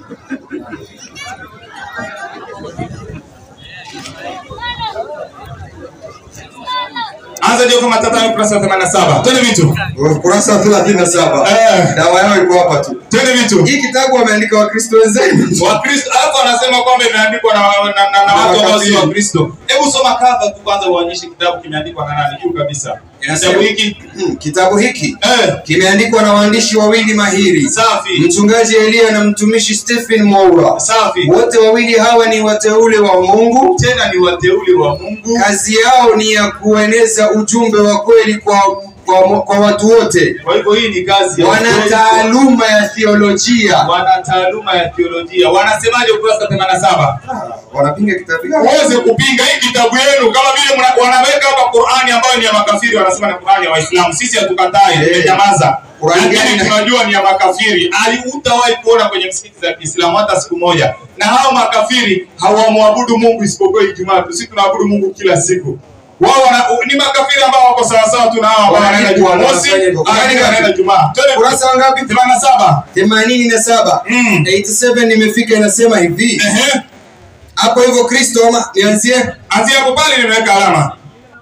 Anza Joka Matatani ukurasa wa 87. Twende vitu. Ukurasa wa 37. Eh. Dawa yao iko hapa tu. Twende vitu. Hii kitabu wameandika Wakristo wenzenu. Wakristo alafu wanasema kwamba imeandikwa na, na, na, na watu ambao si Wakristo. Hebu soma cover tu kwanza uonyeshe kitabu kimeandikwa na nani juu kabisa. Inasema- Kitabu hiki Hmm, kitabu hiki eh, kimeandikwa na waandishi wawili mahiri, safi mchungaji Elia na mtumishi Stephen Moura. safi. Wote wawili hawa ni wateule wa Mungu. Tena ni wateule wa Mungu. Kazi yao ni ya kueneza ujumbe wa kweli kwa, kwa, kwa watu wote. Kwa hivyo hii ni kazi ya Wana ukweli. taaluma ya theolojia. wana taaluma ya theolojia. Wanasemaje ukurasa 87? Wanapinga kitabu hiki. Uweze kupinga hii kitabu yenu kama vile mna- wanaweka hapa Qur'ani ambayo ni ya makafiri, wanasema ni Qur'ani ya Waislamu. Sisi hatukatai, Eh. tumenyamaza. Qur'ani gani Lakini na- tunajua ni ya makafiri. Ali utawahi kuona kwenye msikiti za Kiislamu hata siku moja. Na hao makafiri hawamwabudu Mungu isipokuwa Ijumaa tu. Sisi tunaabudu Mungu kila siku. Wao wana, ni makafiri ambao wako sawa sawa tu na hao ambao wanaenda Wanalipwa, Jumamosi, wanafanya hivyo. wanaenda wanaenda Jumaa. Twende Kurasa wangapi? 87. themanini na saba Mm. 87 nimefika, inasema hivi Ehe. hapo hivyo Kristo ama nianzie Anzia hapo pale nimeweka alama.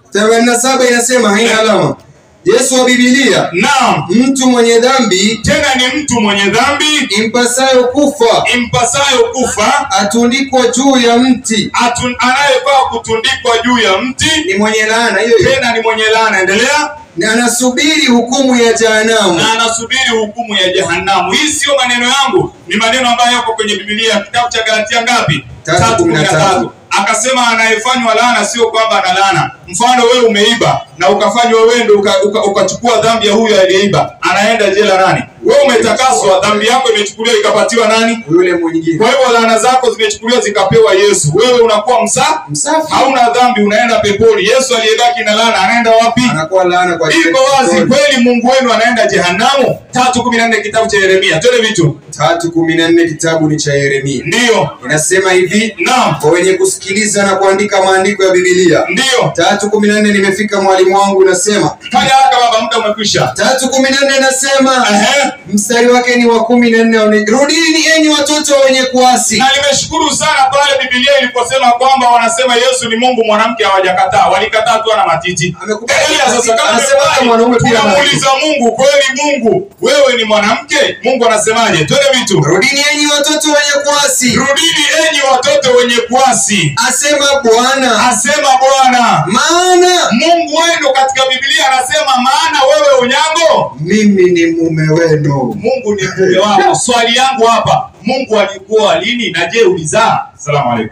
87 inasema haina alama. Yesu wa Biblia, Naam. mtu mwenye dhambi Tena ni mtu mwenye dhambi impasayo kufa impasayo kufa atundikwa juu ya mti, atun, anayefaa kutundikwa juu ya mti ni mwenye laana hiyo hiyo, tena ni mwenye laana. Endelea. na anasubiri hukumu ya jehanamu. Na anasubiri hukumu ya jehanamu. Hii sio maneno yangu, ni maneno ambayo yako kwenye Biblia, kitabu cha Galatia ngapi? Tatu Tatu kumi na kumi na tatu. tatu. Akasema anayefanywa laana sio kwamba ana laana. Mfano wewe umeiba na ukafanywa wewe ndio uka- uka- ukachukua dhambi ya huyo aliyeiba, anaenda jela nani? Wewe umetakaswa, dhambi yako imechukuliwa ikapatiwa nani? Yule mwingine Kwa hivyo laana zako zimechukuliwa zikapewa Yesu. Wewe unakuwa msa msafi hauna dhambi, unaenda peponi. Yesu aliyebaki na laana anaenda wapi? anakuwa laana kwa Iko wazi kweli, Mungu wenu anaenda jehanamu. tatu kumi na nne kitabu cha Yeremia. Twende vitu, tatu kumi na nne kitabu ni cha Yeremia, ndiyo, inasema hivi naam, kwa wenye kusikiliza na kuandika maandiko ya Biblia. ndiyo. tatu kumi na nne nimefika, mwalimu wangu unasema Fanya haraka baba, muda umekwisha. tatu kumi na nne nasema Ehe. mstari wake ni wa kumi na nne rudini enyi watoto wenye kuasi Na nimeshukuru sana pale Biblia iliposema kwamba wanasema Yesu ni Mungu, mwanamke hawajakataa, walikataa tu ana matiti. Amekubali. Angalia sasa, kama Anasema hata mwanaume amekubali, pia ana tunamuuliza Mungu, kweli Mungu wewe ni mwanamke? Mungu anasemaje? Twende vitu. rudini enyi watoto wenye kuasi Rudini enyi watoto wenye kuasi, asema Bwana asema Bwana. maana Mungu wenu katika Biblia anasema, maana wewe unyago, mimi ni mume wenu Mungu ni mume wako. Swali yangu hapa, Mungu alikuwa lini na je ulizaa? Asalamu alaykum.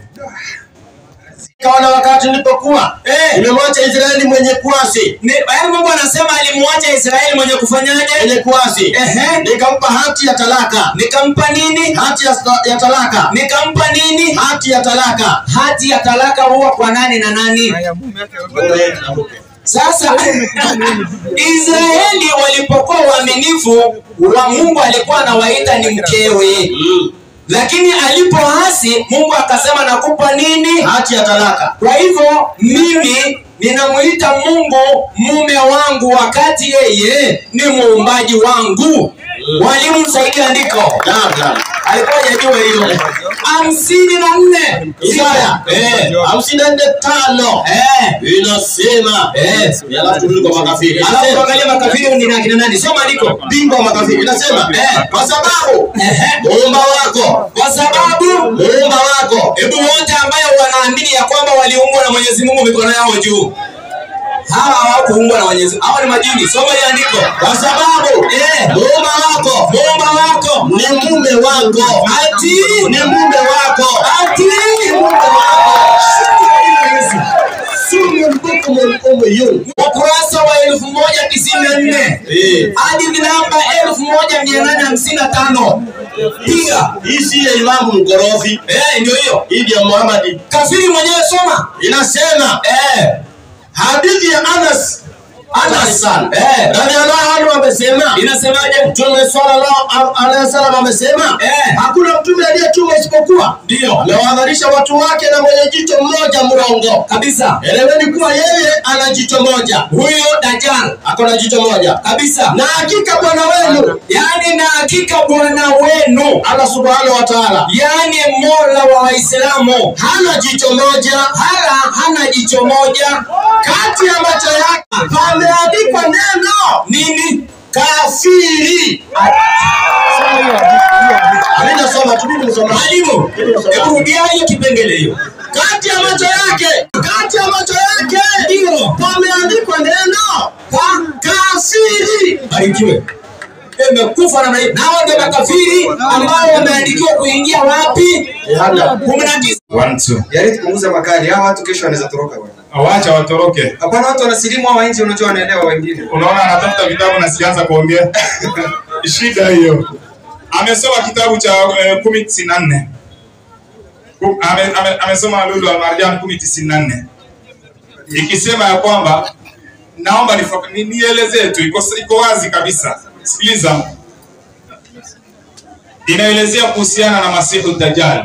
Kaona wakati nilipokuwa Eh. nimemwacha Israeli mwenye kuasi, Ni- yaani Mungu anasema alimwacha Israeli mwenye kufanyaje? mwenye kuasi, Ehe. nikampa hati ya talaka, Nikampa nini? hati ya, ya talaka, Nikampa nini? hati ya talaka. Hati ya talaka huwa kwa nani na nani? Sasa Israeli walipokuwa waaminifu wa Mungu alikuwa anawaita ni mkewe, Mm. lakini alipoasi Mungu akasema nakupa nini? hati ya talaka. Kwa hivyo mimi ninamuita Mungu mume wangu wakati yeye ni muumbaji wangu. Walimu msaidie andiko. Naam, naam. Alikuwa hajajua hilo. hamsini na nne Isaya Eh. hamsini na nne tano Eh. inasema Eh. alafu turudi kwa makafiri. Alafu Inasema, tuangalie makafiri ni akina nani? Soma andiko. bingwa wa makafiri inasema Eh. kwa sababu Ehe. muumba wako Kwa sababu muumba wako hebu wote ambayo wanaamini ya kwamba waliumbwa na Mwenyezi Mungu mikono yao juu. Hawa hawakuumbwa na Mwenyezi Mungu. Hawa ni majini. Soma ile andiko. kwa sababu Eh. muumba wako Muumba wako ni mume wako ati ni mume wako ati ukurasa wa elfu moja tisini na nne Eh. hadi namba elfu moja mia nane hamsini na tano piga hii si ya imamu mkorofi eh, ndio hiyo hii ya Muhammad kafiri mwenyewe soma inasema eh, hadithi ya Anas Anas sana. eh, radhiallahu anhu amesema inasemaje? mtume sallallahu alaihi wasallam amesema Eh. hakuna mtume aliyetumwa isipokuwa Ndio amewahadharisha watu wake na mwenye jicho mmoja mrongo kabisa, eleweni kuwa yeye ana jicho moja huyo Dajjal ako na jicho moja kabisa, na hakika bwana wenu yani na hakika bwana wenu, Allah subhanahu wa ta'ala yani mola wa Waislamu hana jicho moja hala hana jicho moja. kati ya macho yake pameandikwa neno Nini? kafiri alinasoma tu mimi nisoma Mwalimu, hebu rudia hiyo kipengele hiyo. kati ya macho yake kati ya macho yake Ndio. pameandikwa neno ka- kafiri Barikiwe. Imekufa namna hiyo. Nao ndio makafiri ambao wameandikiwa kuingia wapi? kumi na tisa. One, two. Jaribu kupunguza makali. Hawa watu kesho wanaweza toroka bwana. Wacha watoroke. Hapana, watu wanasilimu hawa nje, unajua wanaelewa wengine. Unaona anatafuta vitabu na sianza kuongea. Shida hiyo. Amesoma kitabu cha eh, kumi tisini na nne. Ku- ame- ame- Amesoma Lulu Almarjan kumi tisini na nne ikisema ya kwamba naomba nifa- ni- nielezee tu, iko iko wazi kabisa. Sikiliza, inaelezea kuhusiana na Masihu Dajjal.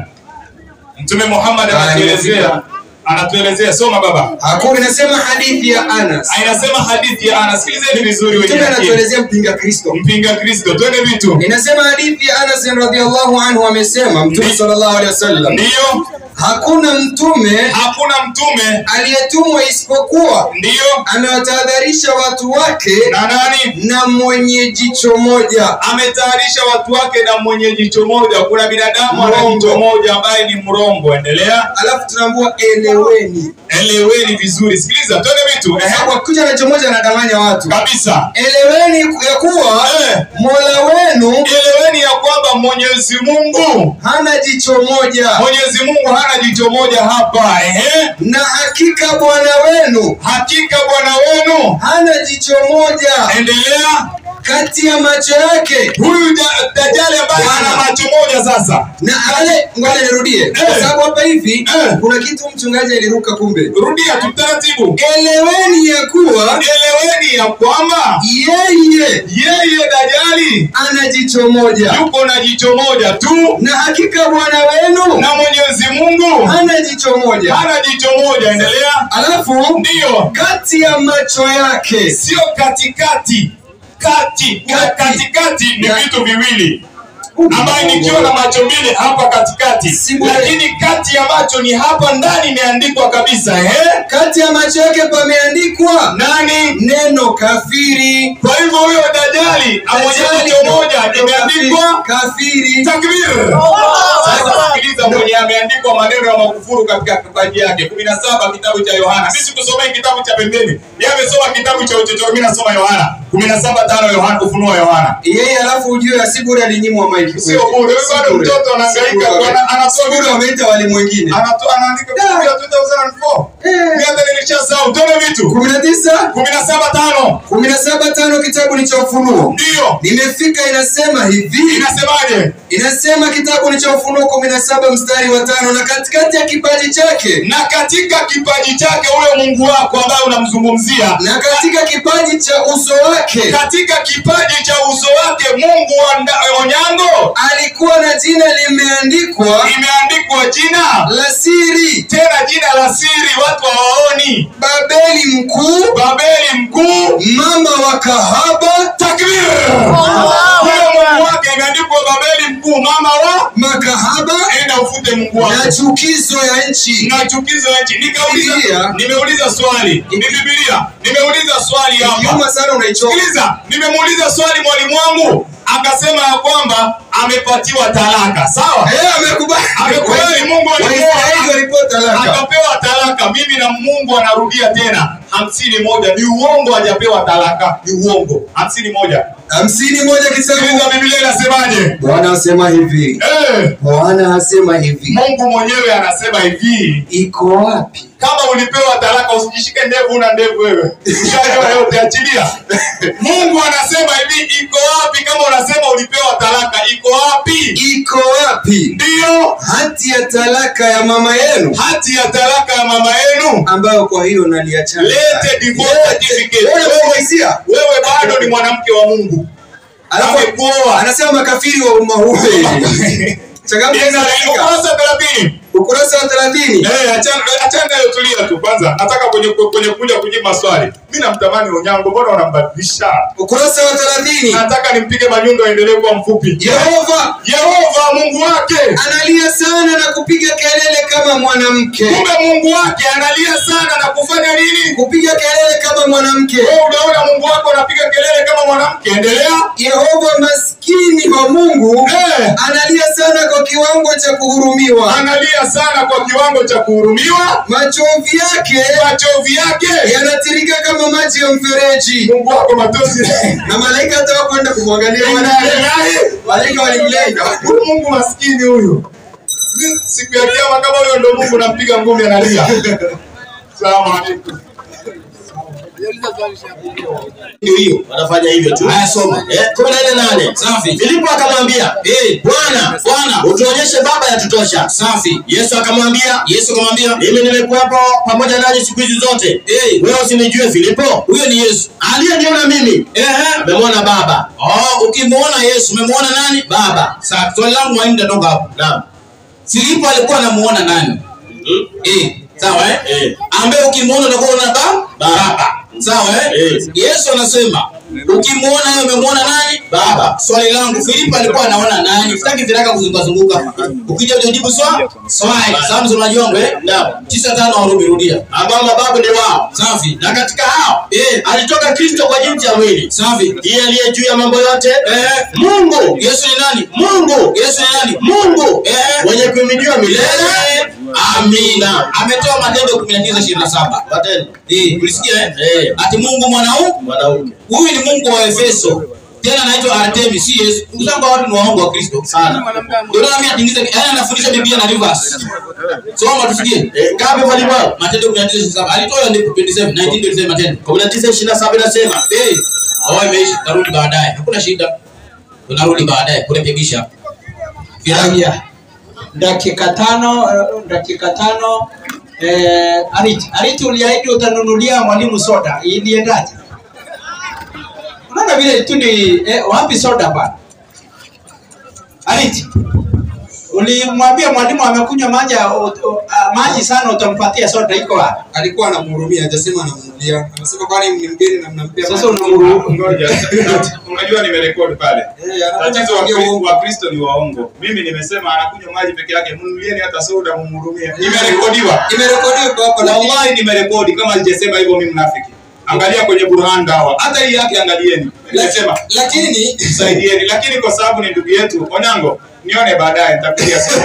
Mtume Muhammad Ah, anatuelezea anatuelezea, soma baba. Hakuna inasema hadithi ya Anas. Inasema hadithi ya Anas. Sikilizeni vizuri wenye Mtume akili. anatuelezea mpinga Kristo. mpinga Kristo, twende vitu. Inasema hadithi ya Anas radhiallahu anhu amesema Mtume Ndi- sallallahu alaihi wasallam, Ndiyo, hakuna mtume hakuna mtume, aliyetumwa isipokuwa ndiyo amewatahadharisha watu wake na nani na mwenye jicho moja. ametayarisha watu wake na mwenye jicho moja. Kuna binadamu ana Mrongo. jicho moja ambaye ni mrongo. Endelea, Alafu tunaambua eleweni, eleweni vizuri. Sikiliza, twende vitu. Ehe, kwa kuja na jicho moja anadanganya watu. kabisa. Eleweni ya kuwa Eh. Mola wenu Eleweni ya kwamba Mwenyezi Mungu, hana jicho moja, Mwenyezi Mungu hana jicho moja hapa. Ehe, na hakika Bwana wenu hakika Bwana wenu. hana jicho moja Endelea. kati ya macho yake Huyu da- Dajjali ambaye Bwana. ana macho moja sasa na ale, ngoja nirudie, kwa Eh. sababu hapa hivi Eh. kuna kitu mchungaji aliruka. Kumbe rudia tu taratibu. eleweni ya kuwa Eleweni ya kwamba yeye yeye Dajjali ana jicho moja, yuko na jicho moja tu, na hakika Bwana wenu na Mwenyezi Mungu hana jicho moja. hana jicho moja. Endelea. Alafu Ndiyo, kati ya macho yake sio katikati. Kati Kati. katikati ni Ya- vitu viwili ambaye nikiwa na macho mbili hapa katikati, Si bure. lakini kati ya macho ni hapa ndani imeandikwa kabisa. Ehe, kati ya macho yake pameandikwa nani? neno kafiri. Kwa hivyo huyo Dajjali amwenye Dajjali jicho ndo- moja ndo imeandikwa kafiri. takbir. Sasa sikiliza, mwenye ameandikwa maneno ya makufuru katika kipaji yake kumi na saba kitabu cha Yohana. Sisi tusomee kitabu cha pembeni, yeye amesoma kitabu cha uchochoro, mimi nasoma Yohana kumi na saba tano Yohana, ufunuo wa Yohana. Yeye alafu ujue asibure alinyimwa maiki. Sio bure, wewe bado Si bure. mtoto anahangaika, Si bure. ana- anatoa Si bure, vitu. wameita walimu wengine. Anatoa anaandika kitabu ya 2004 Eh. mimi hata nilishasahau. Tone vitu kumi na tisa kumi na saba tano kumi na saba tano kitabu ni cha Ufunuo. ndiyo Nimefika inasema hivi, inasemaje? inasema kitabu ni cha Ufunuo kumi na saba mstari wa tano na katikati ya kipaji chake na katika kipaji chake huyo Mungu wako ambaye unamzungumzia, na katika kipaji cha uso wake katika kipaji cha uso wake Mungu wa nda- Onyango alikuwa na jina limeandikwa imeandikwa jina la siri, tena, jina la siri, watu hawaoni. Babeli mkuu, Babeli mkuu, mama wa kahaba, takbir! Huyo Mungu wake imeandikwa Babeli mkuu, mama wa makahaba enda ufute Mungu na wako chukizo ya nchi. na chukizo ya nchi. Nikauliza, Biblia. nimeuliza swali, ni Biblia, nimeuliza swali hapa Kiuma sana unaichoka. Sikiliza, nimemuuliza swali mwalimu wangu akasema ya kwamba amepatiwa talaka. Sawa, Eh, amekubali. Amekubali, Mungu alikuwa- Waisraeli walipewa talaka. akapewa talaka. Mimi na Mungu anarudia tena hamsini moja. Ni uongo, hajapewa talaka, ni uongo. hamsini moja. hamsini moja Sikiliza, kitabu Biblia inasemaje? Bwana asema hivi, Eh, Bwana asema hivi, Mungu mwenyewe anasema hivi, iko wapi? kama ulipewa talaka usijishike ndevu, una ndevu wewe, ushajua yote, achilia. Mungu anasema hivi, iko wapi? Kama unasema ulipewa talaka, iko wapi? Iko wapi Ndiyo hati ya talaka ya mama yenu hati ya talaka ya mama yenu, ambayo kwa hiyo naliachana? lete divorce certificate. Wewe Wewe, unaulizia? wewe bado ni mwanamke wa Mungu, Alafu amekuoa. anasema makafiri wa umma huu. Changamka hizo dakika. Ukurasa thelathini. Ukurasa wa 30. Eh, achana achana hiyo, tulia tu kwanza. Nataka kwenye kwenye kuja kujibu maswali. Mimi namtamani Onyango, mbona unambadilisha? Ukurasa wa 30. Nataka nimpige manyundo aendelee kuwa mfupi. Yehova Yehova Mungu wake, analia sana na kupiga kelele kama mwanamke. kumbe Mungu wake analia sana na kufanya nini? Kupiga kelele kama mwanamke. Wewe unaona Mungu wako anapiga kelele kama mwanamke, endelea. Yehova maskini wa Mungu Eh, analia sana kwa kiwango cha kuhurumiwa. analia sana kwa kiwango cha kuhurumiwa, Machozi yake machozi yake. yanatirika kama maji ya mfereji, Mungu wako matozi. na malaika hata kwenda kumwangalia mwanae. Malaika walimlenga. Huyu Mungu maskini huyu. Mimi Siku ya kiyama kama huyo ndo Mungu nampiga ngumi analia. Salamu alaikum. ndio hiyo wanafanya hivyo tu Haya, soma. eh, kumi na nne nane Safi. Filipo akamwambia Eh, Bwana Bwana. utuonyeshe baba yatutosha Safi. Yesu akamwambia Yesu akamwambia, mimi nimekuwepo pamoja nanyi siku hizi zote Eh. wewe usinijue Filipo huyo ni Yesu. aliyeniona mimi Ehe. amemwona baba Oh, ukimwona Yesu umemwona nani? Baba. Sasa swali langu mwalimu nitatoka hapo. naam Filipo alikuwa anamuona nani? Mhm. Eh, sawa eh? Eh. Ambaye ukimwona utakuwa unaona ba- baba. Sawa eh? Eh. Yesu anasema ukimwona wewe umemwona nani? Baba. Swali langu Filipo alikuwa anaona nani? Sitaki viraka kuzunguka zunguka. Ukija ujibu swali, swali. Sawa msomaji wangu eh? Naam. Tisa tano Warumi rudia. ambao mababu ni wao Safi. na katika hao Eh, alitoka Kristo kwa jinsi ya mwili safi. ndiye aliye juu ya mambo yote Eh, Mungu Yesu ni nani? Mungu Yesu ni nani? Mungu Eh. mwenye kuhimidiwa milele Amina. Ametoa Matendo 19:27. Matendo. Eh, ulisikia eh? Eh. Ati Mungu mwanaume mwanamke huyu ni Mungu wa Efeso. Tena anaitwa Artemis, si Yesu. Usanga watu ni waongo wa Kristo sana. Ndio maana mimi atingiza, yaani anafundisha Biblia na reverse. Soma tusikie. Eh, ngapi mwalimu wangu Matendo 19:27. Alitoa andiko 27, 1927 Matendo. 19:27 inasema Eh, oh imeisha, tarudi baadaye. Hakuna shida. Tunarudi baadaye kurekebisha. Haya, dakika tano, eh, dakika tano. Eh, Ariti, Ariti uliahidi utanunulia mwalimu soda, iliendaje? Unaona vile tu ni eh, wapi soda bana? Ariti, ulimwambia mwalimu amekunywa maji uh, uh, maji sana, utampatia soda, iko wapi? Alikuwa anamhurumia, hajasema anamnunulia. Anasema kwani ni mgeni na mnampea Sasa maji? unamruhusu Ngoja. Unajua nimerekodi pale. Eh, anakuja Tatizo wa kuongea Kristo- uongo. wa Kristo ni waongo. Mimi nimesema anakunywa maji peke yake, mnunulieni hata soda mumhurumie. Imerekodiwa. Imerekodiwa kwa hapa lakini Wallahi nimerekodi kama sijasema hivyo mimi mnafiki. Angalia kwenye Burhan Dawa. Hata hii yake angalieni. Nimesema lakini saidieni, lakini kwa sababu ni ndugu yetu Onyango, nione baadaye nitapigia simu.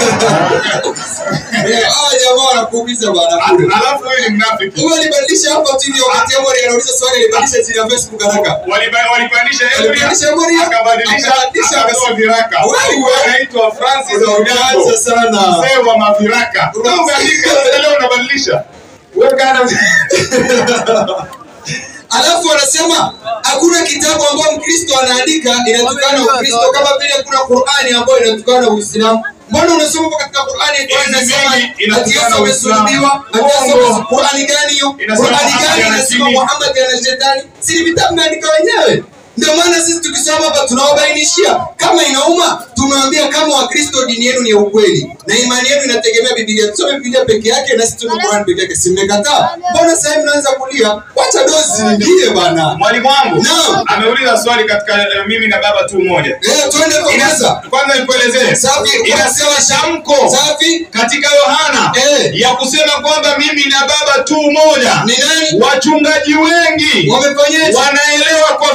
eh, hawa jamaa wanakuumiza bwana. Alafu huyu ni mnafiki. Huyo alibadilisha hapa tu ndio wakati Amori anauliza swali alibadilisha jina ya Facebook haraka. Waliba- Walipandisha Ebria, Walipandisha Ebria, akabadilisha akabadilisha, akatoa viraka. Wewe. Huyu anaitwa Francis Unaanza Onyango. sana. Mzee wa maviraka. Unaanza- Unaandika leo unabadilisha. Wewe kana Alafu wanasema hakuna kitabu ambayo Mkristo anaandika inatukana Ukristo kama vile kuna Qur'ani ambayo inatukana Uislamu. Mbona unasoma hapo katika Qur'ani Qur'ani Hizi inasema mingi ati inatukana Yesu Uislamu. amesulubiwa, ati Yesu Uongo. amesu- Qur'ani gani hiyo? Inasema Qur'ani Muhammad gani ana inasema chini. Muhammad ana shetani? Si ni vitabu imeandika wenyewe. Ndio maana sisi tukisoma hapa tunawabainishia kama inauma, tumewaambia kama Wakristo dini yenu ni ya ukweli na imani yenu inategemea Biblia. Tusome Biblia peke yake na sisi tusome Qur'an peke yake. Si mmekataa? Mbona sasa hivi mnaanza kulia? Wacha dozi nyingine bana. Mwalimu wangu Naam. ameuliza swali katika eh, mimi na baba tu mmoja. Eh, twende kwa Ina- kwanza. Kwanza nikuelezee. Safi. Inasema tamko Safi. katika Yohana Eh. ya kusema kwamba mimi na baba tu moja. Ni nani? Wachungaji wengi Wamefanyaje? wanaelewa kwa fikra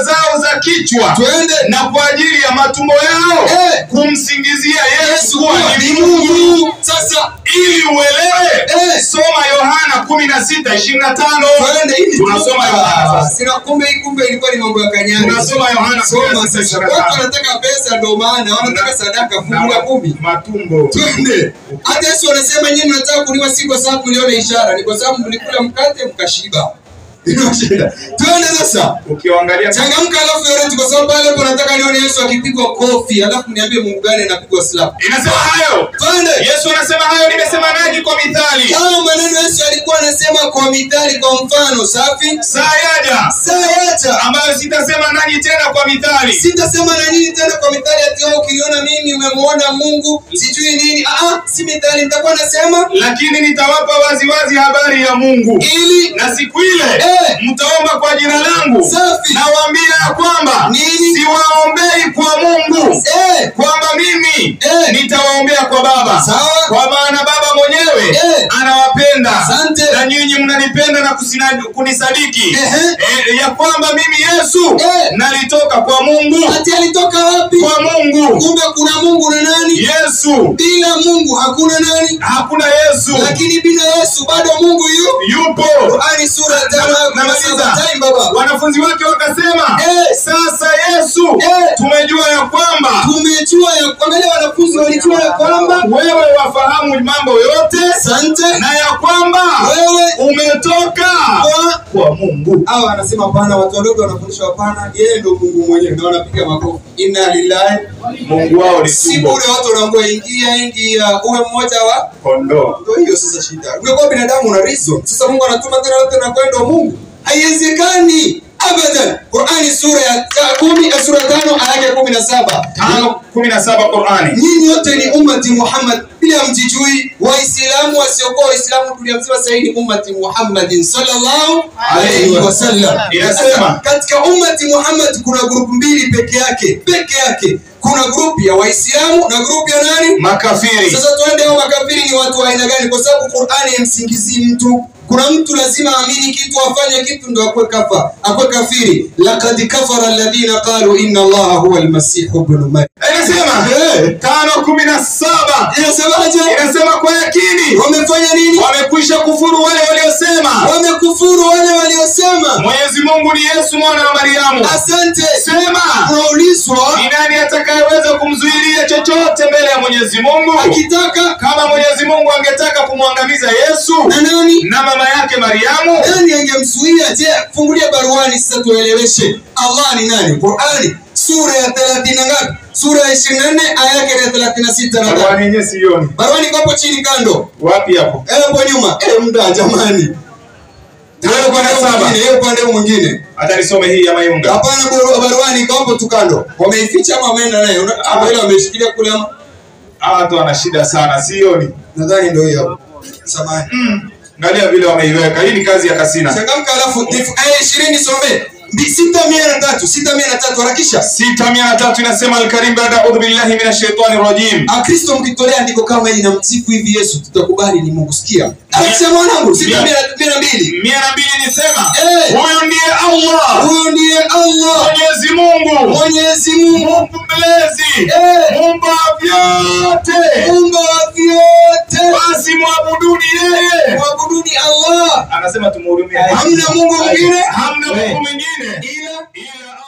zao za kichwa twende na kwa ajili ya matumbo yao Eh. kumsingizia Yesu Yesu kuwa kuwa ni ni Mungu Mungu. Sasa ili uelewe. Eh. Soma Yohana kumi na sita ishirini na tano. twende hivi. Tunasoma Yohana Ah, sasa. Sina kumbe hii kumbe ilikuwa ni mambo ya kanyari. Tunasoma Yohana Soma 16, sasa. 25. Watu wanataka pesa ndio maana wanataka sadaka fungu la kumi. Matumbo. Twende. Hata Yesu anasema nyinyi mnataka kuliwa si kwa sababu mliona ishara, ni kwa sababu mlikula mkate mkashiba. Ndio shida. Twende sasa. Ukiangalia Changamka alafu yoreti kwa sababu pale hapo nataka nione Yesu akipigwa kofi, alafu niambie Mungu gani anapigwa slap. inasema hayo. Twende. Yesu anasema hayo, nimesema nanyi kwa mithali. Hayo maneno Yesu alikuwa anasema kwa mithali, kwa mfano safi. Saa yaja Saa yacha ambayo sitasema nanyi tena kwa mithali, sitasema na nyinyi tena kwa mithali ati wewe ukiniona mimi umemwona Mungu sijui nini. Ah, ah, si mithali, nitakuwa nasema lakini nitawapa waziwazi habari ya Mungu. ili Na siku ile Eh. mtaomba kwa jina langu, Safi. nawaambia ya kwamba Nini? siwaombei kwa Mungu eh, kwamba mimi Eh. nitawaombea kwa Baba, Sawa. kwa maana Baba mwenyewe Eh. anawapenda Asante. na nyinyi mnanipenda na kusina- kunisadiki Ehe. eh, ya kwamba mimi Yesu Eh. nalitoka kwa Mungu, ati alitoka wapi? kwa Mungu Kumbe kuna Mungu na nani? Yesu. Bila Mungu hakuna nani? Hakuna Yesu, Lakini bila Yesu bado Mungu yu yupo Qur'ani sura ya tano aya kumi na saba. namaliza. Time baba. Wanafunzi wake wakasema, Eh. sasa Yesu, Eh. tumejua ya kwamba Tumejua ya kuangalia wanafunzi walijua ya kwamba wewe wafahamu mambo yote asante na ya kwamba wewe umetoka kwa kwa Mungu. hawa wanasema hapana, watu wadogo wanafundisha hapana, yeye ndio Mungu mwenyewe, na wanapiga makofi. Inna lillahi. Mungu wao ni Si tumbo bure watu wanaambia ingia ingia, uwe mmoja wa kondoo. ndio hiyo sasa shida. Ungekuwa binadamu una reason. Sasa Mungu anatuma tena wote na kwenda Mungu. Haiwezekani. Abadan. Qur'ani sura ya ta- kumi ya sura tano aya yake kumi na saba. Tano kumi na saba Qurani. Nyinyi wote ni ummati Muhammad bila mjijui. Waislamu wasiokuwa Waislamu dunia mzima sasa ni ummati Muhammadin sallallahu alayhi wasallam. Inasema. katika ummati Muhammad kuna grupu mbili peke yake, peke yake. Kuna grupu ya Waislamu na grupu ya nani? Makafiri. Sasa tuende hao makafiri ni watu wa aina gani? Kwa sababu Qur'ani haimsingizii mtu. Kuna mtu lazima aamini kitu, afanye kitu ndo akwe kafa, akwe kafiri. Laqad kafara alladhina qalu inna Allaha huwa almasih ibn Maryam. Inasema Eh. tano kumi na saba Inasemaje? inasema kwa yakini Wamefanya nini? wamekwisha kufuru wale waliosema Wamekufuru wale waliosema. Mwenyezi Mungu ni Yesu mwana wa Mariamu. Asante. Sema Unaulizwa ni nani atakayeweza kumzuilia chochote mbele ya Mwenyezi Mungu? akitaka Kama Mwenyezi Mungu angetaka kumwangamiza Yesu na nani? na mama yake Mariamu, nani angemzuia? Je, fungulia baruani sasa tueleweshe. Allah ni nani? Qurani sura ya 30 na ngapi? Sura ya 24 aya yake ya 36 na ngapi? Barua yenyewe sioni. Baruani iko hapo chini kando. Wapi hapo? Eh, hapo nyuma. Eh, mda jamani. Tano kumi na saba. Mwingine, hiyo upande huu mwingine. Hata nisome hii ya Mayunga. Hapana, baru- baruani iko hapo tu kando. Wameificha ama wameenda nayo? Una- Ama ile wameshikilia kule ama? Hawa watu wana shida sana, sioni. Nadhani ndio hiyo hapo. Samahani. Angalia vile wameiweka. Hii ni kazi ya Kasina. Changamka alafu dif- aya 20 some. Mbi- Sita mia na tatu, sita mia na tatu harakisha. sita mia na tatu inasema Alkarim, baada audhu billahi minash shaitani rajim. Akristo mkitolea andiko kama hili na msifu hivi Yesu, tutakubali ni Mungu. Sikia, akisema mwanangu, sita mia na- mia na mbili, mia na mbili nisema Eh. huyu ndiye Allah huyu ndiye Allah Mwenyezi Mungu Mwenyezi Mungu Mungu mlezi Eh. muumba wa vyote, Muumba wa vyote, basi mwabuduni yeye. mwabuduni Allah, Anasema tumhurumie, hamna Mungu mwingine hamna Mungu mwingine ila ila